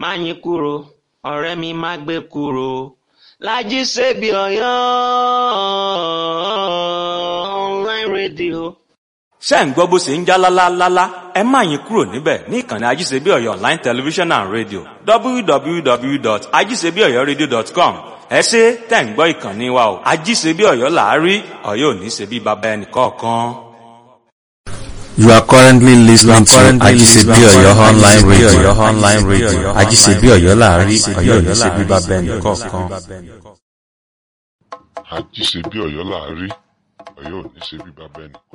Máyìnkúrò ọ̀rẹ́ mi má gbé kúrò Lájí Sèbí Ọ̀yọ́ online radio. ṣé ń gbọ́ bó ṣe ń já lálálálá ẹ má yín kúrò níbẹ̀ ní ìkànnì ajíṣebí ọ̀yọ́ online television and radio www.ajíṣebíọ̀yọ́radio.com ẹ ṣe tẹ̀ ń gbọ́ ìkànnì wa o ajíṣebí ọ̀yọ́ làárí ọ̀yọ́ ò ní ṣe bí baba ẹnì kọ̀ọ̀kan. You are currently listening to currently Ajisebi listening to Oyo online Ajisebi radio. Oyo online radio. Ajisebi Oyo láàrin Ajisebi Ọ̀yọ́ Oyo ní ṣe bíbá láàrin, bẹ́ẹ̀ Ọ̀yọ́ ní ṣe nìkọ̀ọ̀kan. bíbá bẹ́ẹ̀ nìkọ̀ọ̀kan. àjíṣe bí ọ̀yọ́ láàárí ọ̀yọ́ ò ní ṣe bí bàbá ẹnì